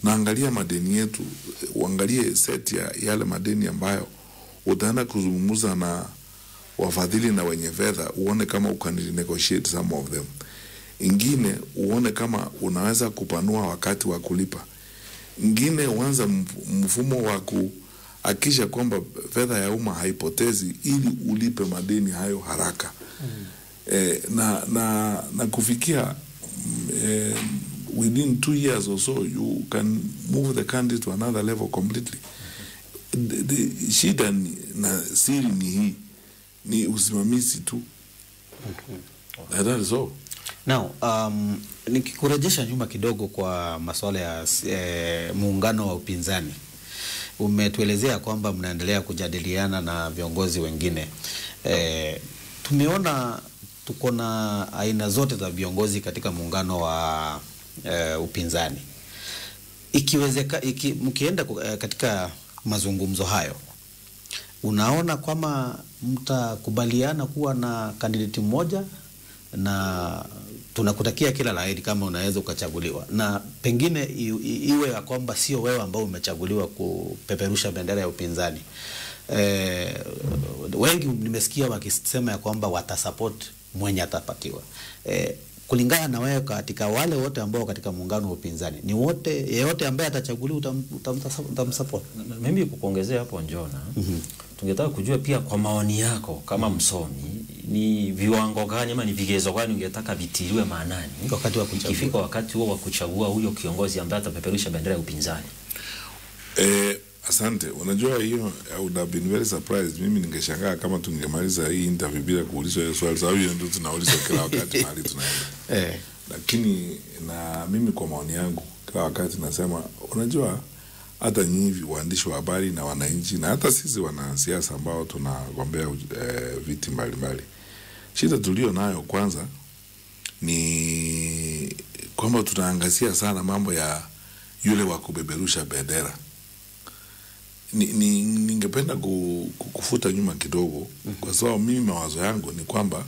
naangalia madeni yetu, uangalie set ya yale madeni ambayo utaenda kuzungumza na wafadhili na wenye fedha, uone kama ukan negotiate some of them. Ingine uone kama unaweza kupanua wakati wa kulipa. Ingine uanze mf- mfumo wa kuhakikisha kwamba fedha ya umma haipotezi ili ulipe madeni hayo haraka eh, na, na, na kufikia mm, eh, within two years or so you can move the country to another level completely. The, the, shida ni, na siri ni hii ni usimamizi tu And that is all. Now, um, nikikurejesha nyuma kidogo kwa masuala ya eh, muungano wa upinzani, umetuelezea kwamba mnaendelea kujadiliana na viongozi wengine eh, tumeona tuko na aina zote za viongozi katika muungano wa eh, upinzani. Ikiwezeka, iki, mkienda ku- eh, katika mazungumzo hayo unaona kwamba mtakubaliana kuwa na kandidati mmoja na tunakutakia kila laheri kama unaweza ukachaguliwa, na pengine i, i, iwe ya kwamba sio wewe ambao umechaguliwa kupeperusha bendera ya upinzani. Eh, wengi nimesikia wakisema ya kwamba watasupport mwenye atapatiwa. Eh, kulingana na wewe, katika wale wote ambao katika muungano wa upinzani, ni wote yeyote ambaye atachaguliwa utam, utam, utamsupport? Na- Mimi kukuongezea hapo Njona, tungetaka kujua pia kwa maoni yako kama msomi, ni viwango gani ama ni vigezo gani ungetaka vitiliwe maanani Wakati wa kuchagua. ikifika wakati huo wa kuchagua huyo kiongozi ambaye atapeperusha bendera ya upinzani? Eh, asante. Unajua hiyo I would have been very surprised. Mimi ningeshangaa kama tungemaliza hii interview bila kuulizwa hiyo swali, sababu hiyo ndio tunaulizwa kila wakati mahali tunaenda. Eh. Lakini na mimi kwa maoni yangu, kila wakati nasema, unajua hata nyinyi waandishi wa habari na wananchi na hata sisi wanasiasa ambao tunagombea eh, viti mbalimbali, shida tulio nayo kwanza ni kwamba tunaangazia sana mambo ya yule wa kubeberusha bendera ni, ni, ningependa ku, ku, kufuta nyuma kidogo kwa sababu mimi mawazo yangu ni kwamba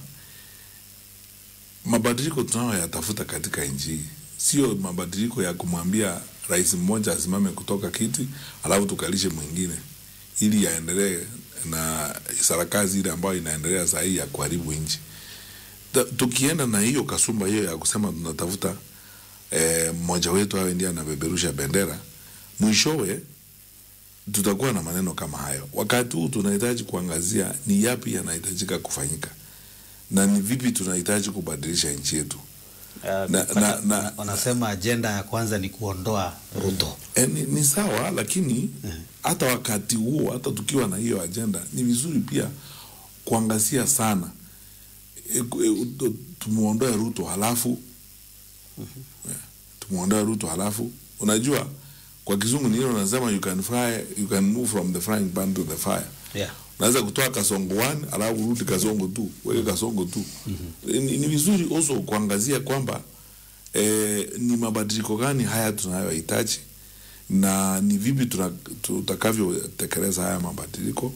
mabadiliko tunayoyatafuta katika nchi hii sio mabadiliko ya kumwambia rais mmoja asimame kutoka kiti alafu tukalishe mwingine ili yaendelee na sarakasi ile ambayo inaendelea saa hii ya kuharibu nchi. Ta- Tukienda na hiyo kasumba hiyo ya kusema tunatafuta eh, mmoja wetu awe ndiye anabeberusha bendera, mwishowe tutakuwa na maneno kama hayo. Wakati huu tunahitaji kuangazia ni yapi yanahitajika kufanyika na ni vipi tunahitaji kubadilisha nchi yetu. Uh, Na- na- na- wanasema ajenda ya kwanza ni kuondoa Ruto. E, ni, ni sawa lakini hata wakati huo hata tukiwa na hiyo ajenda ni vizuri pia kuangazia sana e, e, tumuondoe Ruto halafu yeah, tumuondoe Ruto halafu unajua kwa kizungu ni ile unasema you can fry, you can move from the frying pan to the fire Yeah. unaweza kutoa kasongo 1 alafu urudi kasongo tu weke kasongo tu ni, ni vizuri also kuangazia kwamba eh, ni mabadiliko gani haya tunayohitaji na ni vipi tuna- tutakavyotekeleza haya mabadiliko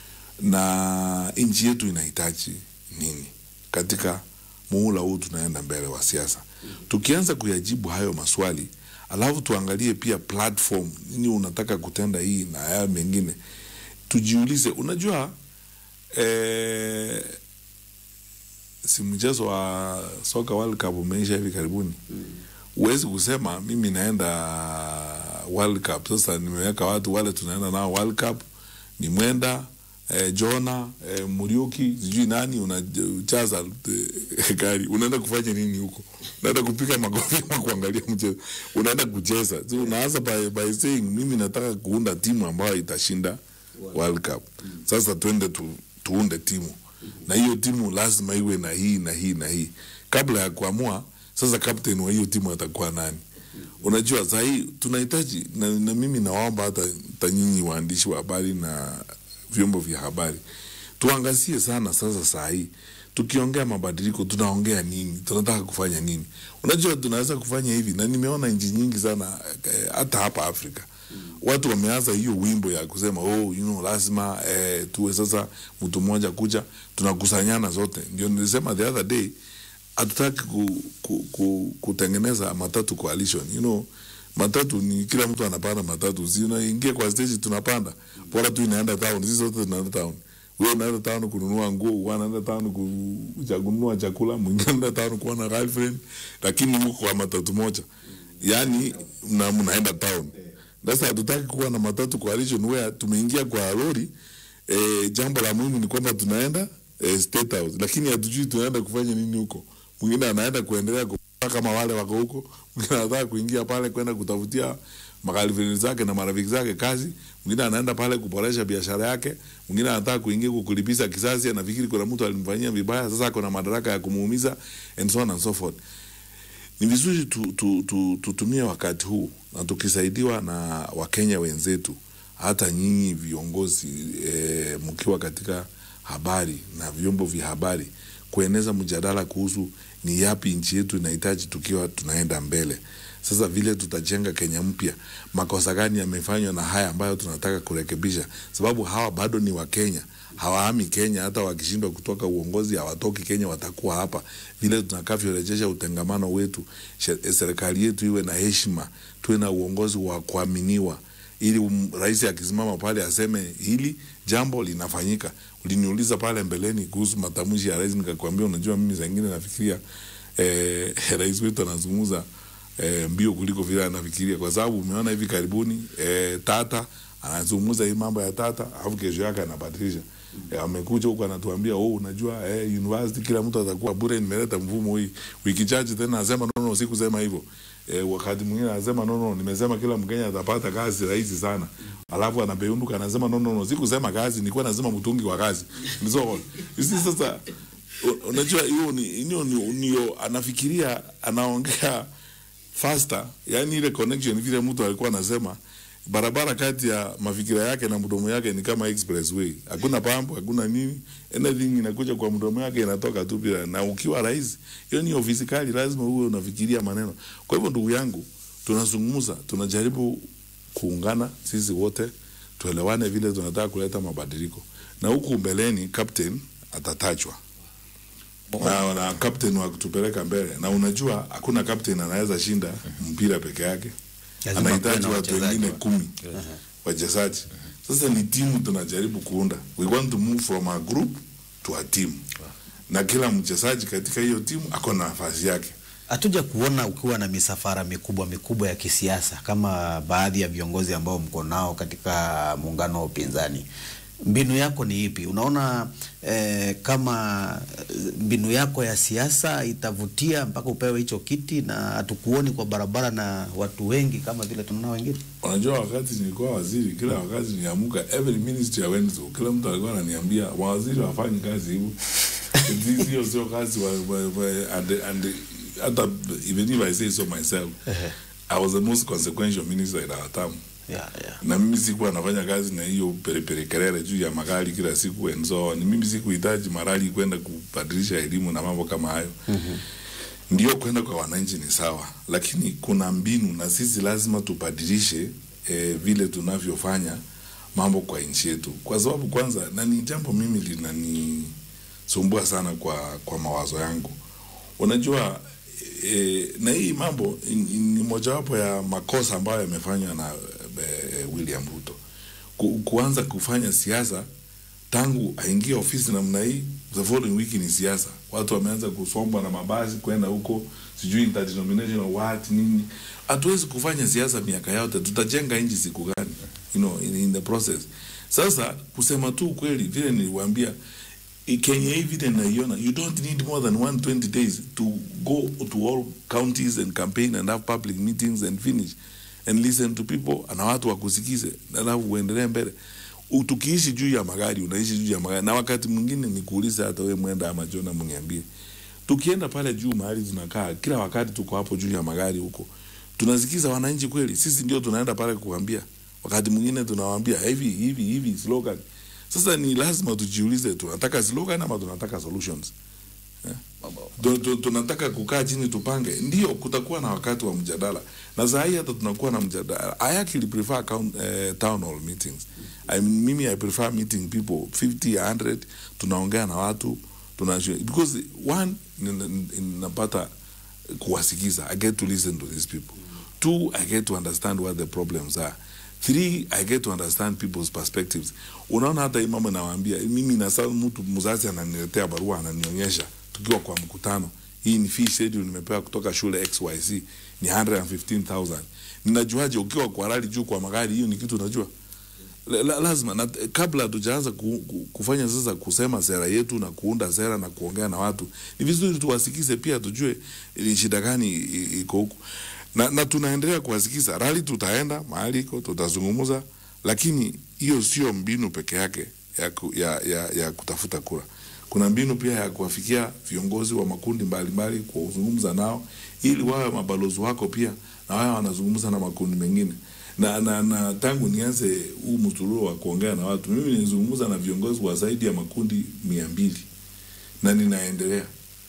na nchi yetu inahitaji nini katika muhula huu tunaenda mbele wa siasa. Tukianza kuyajibu hayo maswali, alafu tuangalie pia platform, nini unataka kutenda hii na haya mengine, tujiulize. Unajua eh, si mchezo wa soka World Cup umeisha hivi karibuni. Huwezi kusema mimi naenda World Cup, sasa nimeweka watu wale tunaenda nao World Cup, ni Mwenda eh, Jona eh, Muriuki sijui nani unachaza eh, gari unaenda kufanya nini huko? Unaenda kupiga makofi ama kuangalia mchezo? Unaenda kucheza? So, unaanza by, by saying mimi nataka kuunda timu ambayo itashinda World Cup. Sasa twende tu, tuunde timu na hiyo timu lazima iwe na hii na hii na hii, kabla ya kuamua sasa captain wa hiyo timu atakuwa nani. Unajua saa hii tunahitaji na, na mimi nawaomba hata hata nyinyi waandishi wa habari na vyombo vya habari tuangazie sana sasa saa hii tukiongea mabadiliko tunaongea nini tunataka kufanya nini unajua tunaweza kufanya hivi na nimeona nchi nyingi sana eh, hata hapa afrika watu wameanza hiyo wimbo ya kusema oh, you know, lazima eh, tuwe sasa mtu mmoja kuja tunakusanyana zote ndio nilisema the other day hatutaki ku, ku, ku, kutengeneza matatu coalition you know matatu ni kila mtu anapanda matatu, si unaingia kwa stage tunapanda, bora tu inaenda town, sisi sote tunaenda town. Wewe unaenda town kununua nguo, wewe unaenda town ku- cha- kununua chakula, mwingine anaenda town kuwa na girlfriend, lakini huko kwa matatu moja, yani mna, mnaenda town. Sasa hatutaki kuwa na matatu coalition where tumeingia kwa lori eh, jambo la muhimu ni kwamba tunaenda eh, State House, lakini hatujui tunaenda kufanya nini huko. Mwingine anaenda kuendelea kupaa kama wale wako huko, mwingine anataka kuingia pale kwenda kutafutia makalifini zake na marafiki zake kazi, mwingine anaenda pale kuboresha biashara yake, mwingine anataka kuingia huko kulipiza kisasi, anafikiri kuna mtu alimfanyia vibaya, sasa ako na madaraka ya kumuumiza and so on and so forth ni vizuri tu, tu, tu, tutumie wakati huu na tukisaidiwa na wakenya wenzetu hata nyinyi viongozi e, mkiwa katika habari na vyombo vya habari kueneza mjadala kuhusu ni yapi nchi yetu inahitaji tukiwa tunaenda mbele sasa vile tutajenga kenya mpya makosa gani yamefanywa na haya ambayo tunataka kurekebisha sababu hawa bado ni wakenya hawahami Kenya. Hata wakishindwa kutoka uongozi hawatoki Kenya, watakuwa hapa. Vile tutakavyorejesha utengamano wetu, she- serikali yetu iwe na heshima, tuwe na uongozi wa kuaminiwa, ili um, rais akisimama pale aseme hili jambo linafanyika. Uliniuliza pale mbeleni kuhusu matamshi ya rais, nikakwambia unajua, mimi saa ingine nafikiria eh, rais wetu anazungumza eh, mbio kuliko vile anafikiria, kwa sababu umeona hivi karibuni eh, Tata anazungumza hii mambo ya Tata, alafu kesho yake anabadilisha. Eh, amekuja huku anatuambia oh, unajua eh, university kila mtu atakuwa bure, nimeleta mfumo hii. Wiki chache tena anasema no, no, sikusema hivyo. Eh, wakati mwingine anasema no, no, nimesema kila Mkenya atapata kazi rahisi sana, alafu anapeunuka anasema no, no, no, sikusema kazi, nilikuwa nasema mtungi wa kazi. Ni so all. You see, sasa u- unajua hiyo ni hiyo ni ndio anafikiria anaongea faster, yani ile connection vile mtu alikuwa anasema barabara kati ya mafikira yake na mdomo yake ni kama expressway, hakuna pambo, hakuna nini, anything inakuja kwa mdomo yake inatoka tu bila. Na ukiwa rais, hiyo ni ofisi kali, lazima uwe unafikiria maneno. Kwa hivyo, ndugu yangu, tunazungumza, tunajaribu kuungana sisi wote, tuelewane vile tunataka kuleta mabadiliko, na huku mbeleni captain atatajwa na, na captain wa kutupeleka mbele, na unajua hakuna captain anaweza shinda mpira peke yake, Lazima anahitaji kuwe na watu wachezaji wengine wa- kumi wachezaji. Sasa ni timu tunajaribu kuunda, we want to move from a group to a team, na kila mchezaji katika hiyo timu ako na nafasi yake. hatuja kuona ukiwa na misafara mikubwa mikubwa ya kisiasa kama baadhi ya viongozi ambao mko nao katika muungano wa upinzani. Mbinu yako ni ipi? Unaona eh, kama eh, mbinu yako ya siasa itavutia mpaka upewe hicho kiti, na hatukuoni kwa barabara na watu wengi kama vile tunaona wengine? Unajua, wakati nilikuwa waziri, kila wakati niamuka, every ministry I went to, kila mtu alikuwa ananiambia mawaziri wafanyi kazi hivyo, Hizi- hiyo sio kazi wa, wa, wa, and, and hata even if I say so myself, I was the most consequential minister in our term. Yeah, yeah. na mimi sikuwa nafanya kazi na hiyo perepere kelele juu ya magari kila siku and so on. Mimi sikuhitaji marali kwenda kubadilisha elimu na mambo kama hayo. mm-hmm. Ndio kwenda kwa wananchi ni sawa, lakini kuna mbinu na sisi lazima tubadilishe eh, vile tunavyofanya mambo kwa nchi yetu, kwa sababu kwanza, na ni jambo mimi linanisumbua sana kwa, kwa mawazo yangu. Unajua e, na hii mambo ni- ni mojawapo ya makosa ambayo yamefanywa na e, William Ruto Ku, kuanza kufanya siasa tangu aingie ofisi namna hii, the following week ni siasa. Watu wameanza kusombwa na mabasi kwenda huko, sijui interdenominational what nini. Hatuwezi kufanya siasa miaka yote, tutajenga nchi siku gani? You know, in, in the process. Sasa kusema tu ukweli, vile niliwaambia i- Kenya hii vile naiona, you don't need more than 120 days to go to all counties and campaign and have public meetings and finish and listen to people na watu wakusikize, alafu uendelee mbele. U- Tukiishi juu ya magari, unaishi juu ya magari, na wakati mwingine nikuulize, hata wewe mwenda ama Jona, mniambie, tukienda pale juu mahali tunakaa, kila wakati tuko hapo juu ya magari huko, tunasikiza wananchi kweli? Sisi ndio tunaenda pale kuambia, wakati mwingine tunawaambia hivi hivi hivi slogan. Sasa ni lazima tujiulize, tunataka slogan ama tunataka solutions? Tu- tu- tunataka kukaa chini tupange, ndio kutakuwa na wakati wa mjadala, na saa hii hata tunakuwa na mjadala. I actually prefer count, eh, town hall meetings. I mean, mimi I prefer meeting people 50 100, tunaongea na watu tuna because one nin- nin- ninapata kuwasikiza, I get to listen to these people. two i get to understand what the problems are three i get to understand people's perspectives unaona hata hii mama nawaambia mimi nasa mtu mzazi ananiletea barua ananionyesha tukiwa kwa mkutano hii ni fee schedule nimepewa kutoka shule xyz ni 115000 ninajuaje ukiwa kwa rali juu kwa magari hiyo ni kitu unajua la, la, lazima na, kabla hatujaanza ku, ku, kufanya sasa kusema sera yetu na kuunda sera na kuongea na watu ni vizuri tuwasikize pia tujue ni shida gani i- i- iko huku na, na tunaendelea kuwasikiza rali tutaenda mahali iko tutazungumza lakini hiyo sio mbinu peke yake ya, ku, ya, ya, ya kutafuta kura kuna mbinu pia ya kuwafikia viongozi wa makundi mbalimbali kuzungumza nao ili wawe mabalozi wako pia na wawe wanazungumza na makundi mengine na, na, na tangu nianze huu msururo wa kuongea na watu mimi nilizungumza na viongozi wa zaidi ya makundi mia mbili na ninaendelea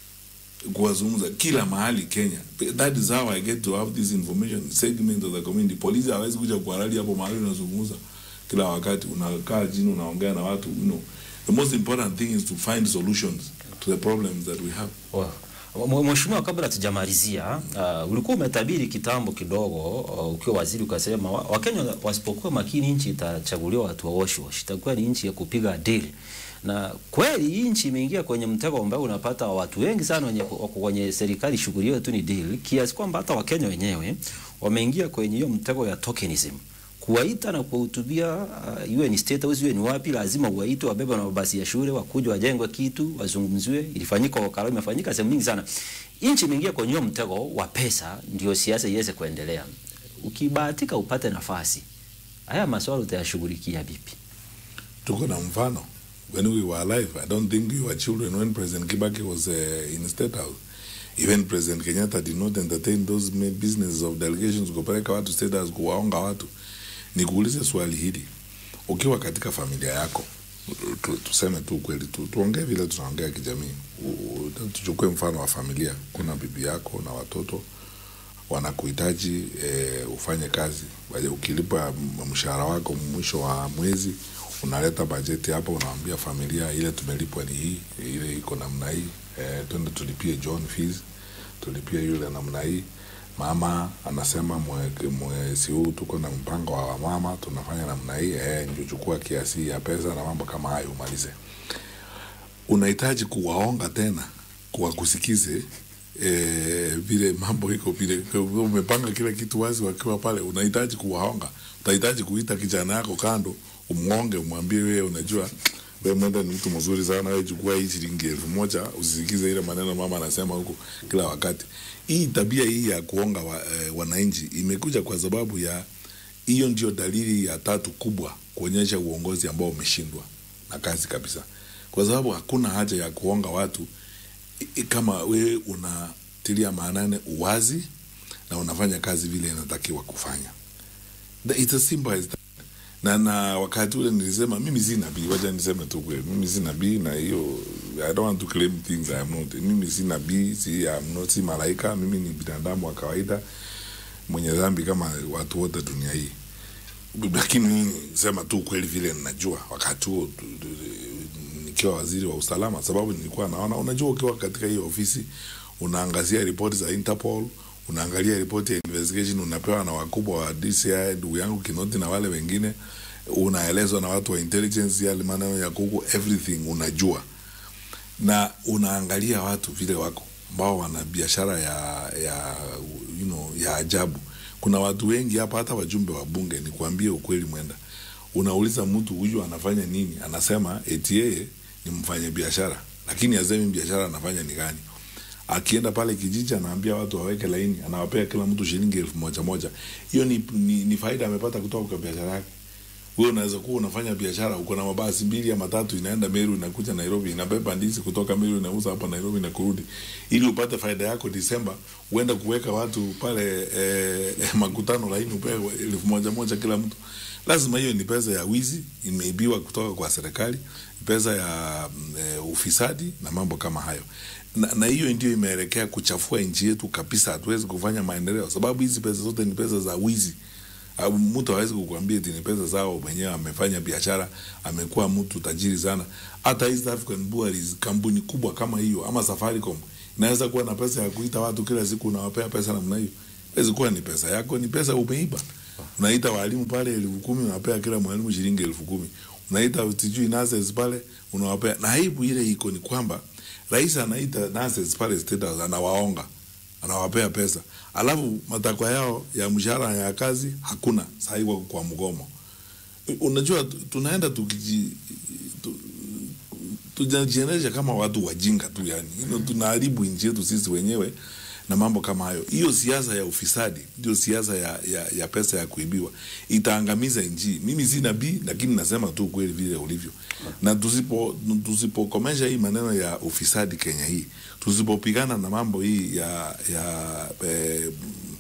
kuwazungumza kila mahali Kenya. That is how I get to have this information segment of the community. Polisi hawezi kuja kwa rally hapo mahali unazungumza kila wakati, unakaa chini unaongea na watu you know. The most important thing is to find solutions to the problems that we have. Wow. Mwe- Mheshimiwa, kabla tujamalizia, uh, ulikuwa umetabiri kitambo kidogo uh, ukiwa waziri ukasema wa- Wakenya wasipokuwa makini nchi itachaguliwa watu wa wash wash, itakuwa ni nchi ya kupiga dili. Na kweli hii nchi imeingia kwenye mtego ambao unapata watu wengi sana wenye wako kwenye serikali shughuli yao tu ni deal, kiasi kwamba hata Wakenya wenyewe wameingia kwenye hiyo mtego ya tokenism kuwaita na kuwahutubia uh, iwe ni state house iwe ni wapi, lazima uwaite, wabebe na mabasi ya shule, wakuja wajengwe kitu, wazungumziwe. Ilifanyika wakala, imefanyika sehemu nyingi sana. Nchi imeingia kwenye huo mtego wa pesa, ndio siasa iweze kuendelea. Ukibahatika upate nafasi, haya maswala utayashughulikia vipi? Tuko na mfano when we were alive. I don't think we were children when President Kibaki was uh, in State House. Even President Kenyatta did not entertain those ma- businesses of delegations kupeleka watu State House kuwaonga watu. Nikuulize swali hili, ukiwa katika familia yako tu, tuseme tu kweli tu, tuongee vile tunaongea kijamii. U- u- Tuchukue mfano wa familia, kuna bibi yako na watoto wanakuhitaji e, ufanye kazi. Baje ukilipa m- mshahara wako mwisho wa mwezi unaleta bajeti hapa, unaambia familia ile tumelipwa ni hii, ile iko namna hii, e, twende tulipie John fees, tulipie yule namna hii. Mama anasema mwe- mwezi huu tuko na mpango wa mama tunafanya namna hii, eh, ndio chukua kiasi hii ya pesa na mambo kama hayo umalize unahitaji kuwaonga tena kuwakusikize eh, vile mambo iko vile umepanga kila kitu wazi wakiwa pale unahitaji kuwaonga utahitaji kuita kijana yako kando umngonge umwambie wewe unajua wewe mwenda ni mtu mzuri sana wewe chukua hii shilingi elfu moja usisikize ile maneno mama anasema huko kila wakati hii tabia hii ya kuonga wa, eh, wananchi imekuja kwa sababu ya hiyo ndio dalili ya tatu kubwa kuonyesha uongozi ambao umeshindwa na kazi kabisa kwa sababu hakuna haja ya kuonga watu i- i- kama wewe unatilia maanane uwazi na unafanya kazi vile inatakiwa kufanya The- it's as simple as that. na na wakati ule nilisema mimi si nabii wacha niseme tu kweli mimi si nabii na hiyo i don't want to claim things I am not mimi si nabii si, I am not, si malaika mimi ni binadamu wa kawaida mwenye dhambi kama watu wote dunia hii lakini mimi sema tu kweli vile ninajua wakati huo tu- tu- tu- nikiwa waziri wa usalama, sababu nilikuwa naona, unajua, ukiwa katika hiyo ofisi unaangazia ripoti za Interpol, unaangalia ripoti ya investigation unapewa na wakubwa wa DCI, ndugu yangu Kinoti na wale wengine, unaelezwa na watu wa intelligence yale maneno ya kuku, everything unajua, na unaangalia watu vile wako ambao wana biashara ya ya you know, ya ajabu. Kuna watu wengi hapa, hata wajumbe wa bunge, ni kuambie ukweli mwenda, unauliza mtu huyu anafanya nini, anasema eti yeye ni mfanya biashara, lakini asemi biashara anafanya ni gani. Akienda pale kijiji, anaambia watu waweke laini, anawapea kila mtu shilingi elfu moja moja. Hiyo ni, ni, ni faida amepata kutoka kwa biashara yake. Wewe unaweza kuwa unafanya biashara, uko na mabasi mbili ama tatu, inaenda Meru, inakuja Nairobi, inabeba ndizi kutoka Meru, inauza hapa Nairobi na kurudi, ili upate faida yako Disemba, uenda kuweka watu pale eh, eh, makutano laini, upewe elfu moja moja kila mtu. Lazima hiyo ni pesa ya wizi, imeibiwa kutoka kwa serikali, pesa ya mm, eh, ufisadi na mambo kama hayo na, na hiyo ndio imeelekea kuchafua nchi yetu kabisa. Hatuwezi kufanya maendeleo sababu hizi pesa zote ni pesa za wizi. Au mtu hawezi kukuambia eti ni pesa zao mwenyewe, amefanya biashara, amekuwa mtu tajiri sana. Hata East African Breweries, kampuni kubwa kama hiyo ama Safaricom inaweza kuwa na pesa ya kuita watu kila siku, unawapea pesa namna hiyo. Haiwezi kuwa ni pesa yako, ni pesa umeiba. Unaita walimu pale elfu kumi unawapea kila mwalimu shilingi elfu kumi unaita sijui nurses pale unawapea, na aibu ile iko ni kwamba rais anaita nurses pale State House anawaonga, anawapea pesa, alafu matakwa yao ya mshahara ya kazi hakuna, sahii wako kwa mgomo. Unajua tu- tunaenda tukiji tu, tunajiendesha kama watu wajinga tu yani. You know, tunaharibu nchi yetu sisi wenyewe na mambo kama hayo. Hiyo siasa ya ufisadi ndio siasa ya, ya, ya pesa ya kuibiwa itaangamiza nchi. Mimi si nabii, lakini nasema tu kweli vile ulivyo, na tusipo tusipokomesha hii maneno ya ufisadi Kenya hii, tusipopigana na mambo hii ya ya eh,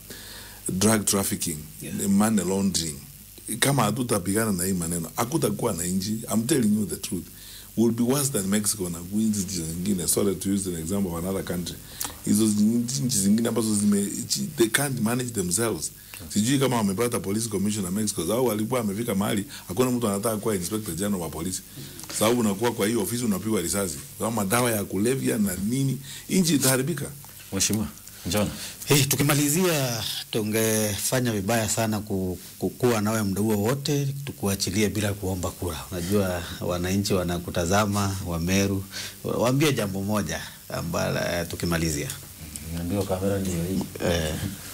drug trafficking Yeah. money laundering kama hatutapigana na hii maneno hakutakuwa na nchi I'm telling you the truth will be worse than Mexico na nchi zingine sorry to use an example of another country hizo nchi zingine ambazo zime chi- they can't manage themselves sijui kama wamepata police commissioner Mexico au walikuwa amefika mahali hakuna mtu anataka kuwa inspector general wa polisi sababu unakuwa kwa hiyo ofisi unapigwa risasi sababu madawa ya kulevya na nini nchi itaharibika Mheshimiwa Njona. Hey, tukimalizia tungefanya vibaya sana ku- kukuwa nawe muda huo wote tukuachilie bila kuomba kura. Unajua wananchi wanakutazama Wameru, waambie jambo moja ambalo eh, tukimalizia Ndio kamera ndio hii. eh,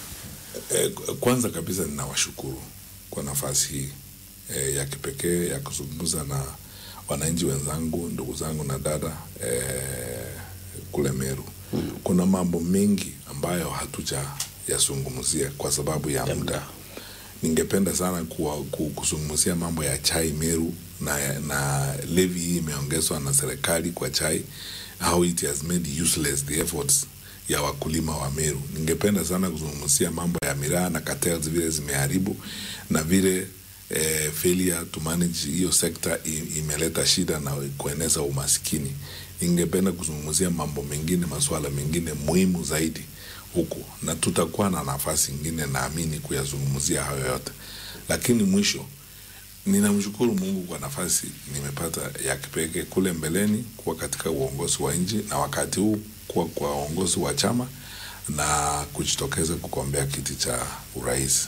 Eh, kwanza kabisa ninawashukuru kwa nafasi hii eh, ya kipekee ya kuzungumza na wananchi wenzangu, ndugu zangu na dada eh, kule Meru. Kuna mambo mengi ambayo hatuja yazungumzia kwa sababu ya muda. Ningependa sana kuwa, ku- kuzungumzia mambo ya chai Meru na, na levy hii imeongezwa na serikali kwa chai, how it has made useless the efforts ya wakulima wa Meru. Ningependa sana kuzungumzia mambo ya miraa na cartels vile zimeharibu na vile eh, failure to manage hiyo sekta i- imeleta shida na kueneza umaskini. Ningependa kuzungumzia mambo mengine, masuala mengine muhimu zaidi huku, na tutakuwa na nafasi ingine naamini kuyazungumzia hayo yote, lakini mwisho ninamshukuru Mungu kwa nafasi nimepata ya kipekee kule mbeleni kuwa katika uongozi wa nchi na wakati huu kuwa kwa uongozi wa chama na kujitokeza kugombea kiti cha urais.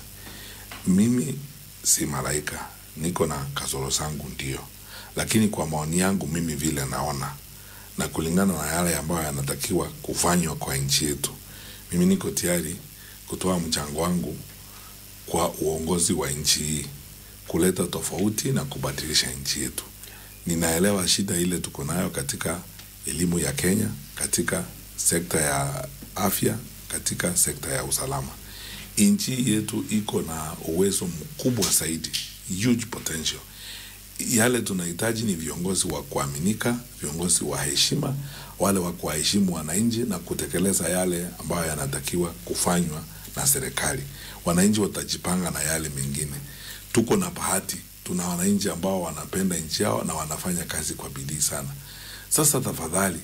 Mimi si malaika, niko na kasoro zangu ndio, lakini kwa maoni yangu mimi vile naona na kulingana na yale ambayo yanatakiwa kufanywa kwa nchi yetu, mimi niko tayari kutoa mchango wangu kwa uongozi wa nchi hii kuleta tofauti na kubadilisha nchi yetu. Ninaelewa shida ile tuko nayo katika elimu ya Kenya, katika sekta ya afya, katika sekta ya usalama. Nchi yetu iko na uwezo mkubwa zaidi, huge potential. Yale tunahitaji ni viongozi wa kuaminika, viongozi wa heshima, wale wa kuwaheshimu wananchi na kutekeleza yale ambayo yanatakiwa kufanywa na serikali. Wananchi watajipanga na yale mengine. Tuko na bahati, tuna wananchi ambao wanapenda nchi yao na wanafanya kazi kwa bidii sana. Sasa tafadhali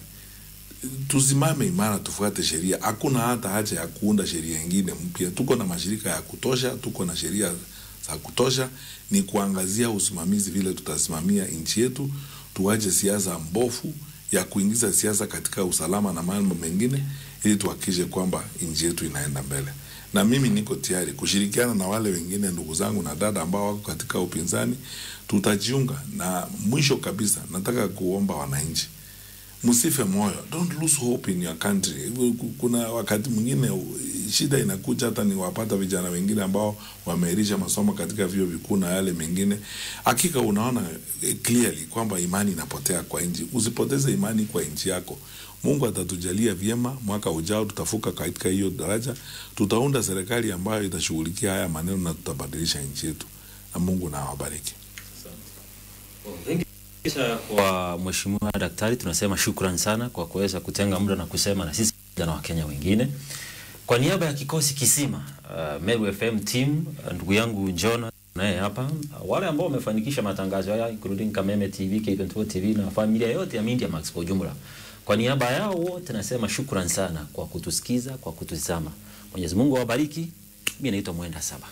tusimame imara, tufuate sheria. Hakuna hata haja ya kuunda sheria ingine mpya. Tuko na mashirika ya kutosha, tuko na sheria za kutosha. Ni kuangazia usimamizi, vile tutasimamia nchi yetu, tuache siasa mbofu ya kuingiza siasa katika usalama na mambo mengine, ili tuhakikishe kwamba nchi yetu inaenda mbele. Na mimi niko tayari kushirikiana na wale wengine ndugu zangu na dada ambao wako katika upinzani, tutajiunga. Na mwisho kabisa, nataka kuomba wananchi msife moyo, don't lose hope in your country. Kuna wakati mwingine shida inakuja, hata ni wapata vijana wengine ambao wameahirisha masomo katika vyuo vikuu na yale mengine. Hakika unaona eh, clearly kwamba imani inapotea kwa nchi. Usipoteze imani kwa nchi yako. Mungu atatujalia vyema, mwaka ujao tutafuka katika hiyo daraja, tutaunda serikali ambayo itashughulikia haya maneno na tutabadilisha nchi yetu, na Mungu na awabariki. Kisha kwa Mheshimiwa Daktari tunasema shukran sana kwa kuweza kutenga muda na kusema na sisi na Wakenya wengine. Kwa niaba ya kikosi kisima uh, Meru FM team uh, ndugu yangu Njona naye hapa uh, wale ambao wamefanikisha matangazo haya including Kameme TV, K24 TV na familia yote ya Media Max kwa ujumla. Kwa niaba yao wote nasema shukran sana kwa kutusikiza, kwa kutuzama. Mwenyezi Mungu awabariki. Mimi naitwa Mwenda Saba.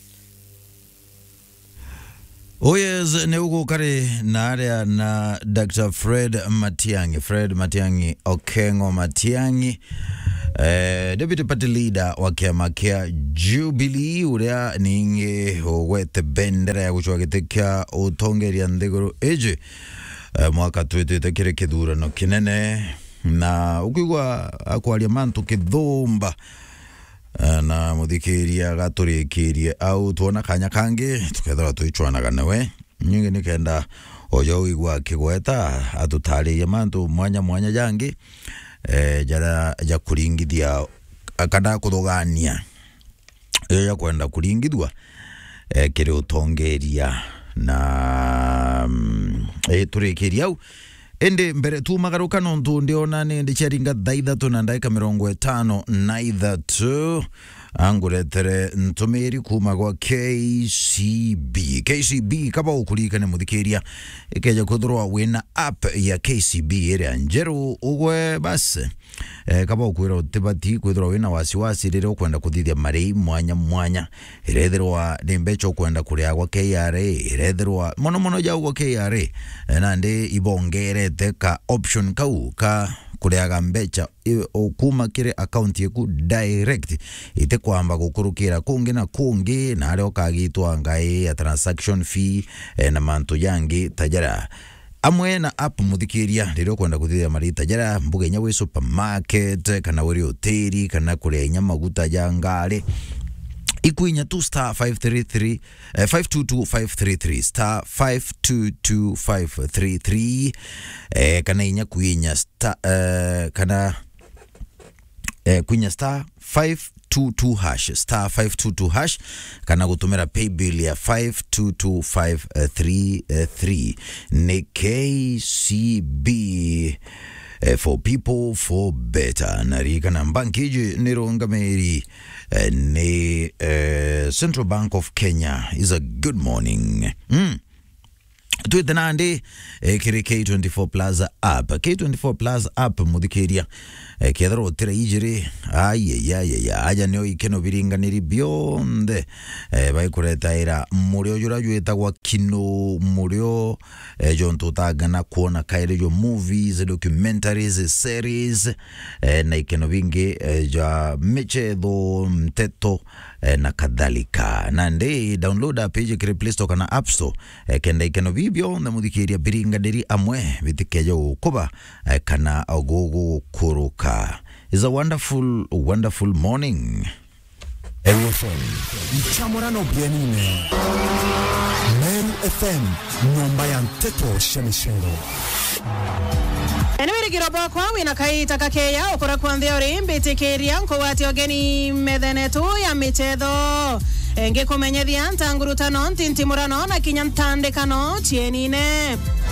Oyes nä å gå karä na arä na Dr Fred Matiang'i Fred Matiang'i Okengo Matiang'i eh, deputy party leader wa kiama kia Jubilee uria ningi ugwete bendera ya gucwa giti kia utongeria nthiguru iji eh, mwaka twitwite kiri kithurano kinene na ukigwa akwaria mantu kithumba eh, na muthikiria agaturikirie au tuona kanya kangi tukethira tuichwanaga nawe nyingi nikenda ojo wigwa kigweta atutaririe mantu mwanya mwanya jangi eh, jara ja kuringithia kana kuthugania iyo ya kwenda kuringithua eh, kiri utongeria na mm, eh, turikiria au indi mbere tumagaruka nontu ndiona ni ndi ciaringa thaa ithatu na ndagika mirongo itano na ithatu anguretere ntumiri kuma gwa KCB KCB kaba ukurikane muthikiria ikeja kuthirwa wina app ya KCB iria njeru ugwe basi eh, kaba ukwira utibati kwithirwa wina wasiwasi riria ukwenda kuthithia marei mwanya mwanya irethirwa ni mbeca ukwenda kuria gwa KRA irethirwa muno muno jau gwa KRA eh, na ndi ibongerete ka option kau ka kuriaga mbeca i- o kuma kiri account yaku direct ite kwamba gukurukira kungi na kungi na aria ukagitwa ngai ya transaction fee eh, na mantu yangi tajara amwe na app muthikiria riria ukwenda kuthithia marita jara mbuga inya wi supermarket kana wiri hoteli kana kuria inya maguta ja ngari ikwinya tu star 533 eh, 522533 star 522533 eh, kana inya kwinya star eh, kana eh, kwinya star 522 hash star 522 hash kana gutumira paybill ya 522533 ni KCB eh, for people for better narikana mbanki iji nirungamiri eh, ni eh, Central Bank of Kenya is a good morning mm twite nandi eh, kiri K24 Plus app K24 Plus app muthikiria eh, kethira utira ijiri ayayayaya aja nio ikeno biringaniri bionthe eh, baikuretaira murio jura jwitagwa kino murio eh, jontu utagana kuona kaire jo movies documentaries series eh, na ikeno bingi eh, ja michetho mteto eh, na kadhalika na ndi download app iji kiri play store kana app store eh, kenda ikeno bibio na muthikiria biringaniri amwe bitikeja gukuba eh, kana gugukuruka is a wonderful wonderful morning FM mchamorano bwenine Meru FM nyumba ya mteto shemishero eniwirigiro bokwa wina kaita kakeya ukura kwanthia uri mbitikiria nkuwati ogeni methenetu ya michetho engikumenyethia ntangurutano ntintimurano na kinya ntandikano chienine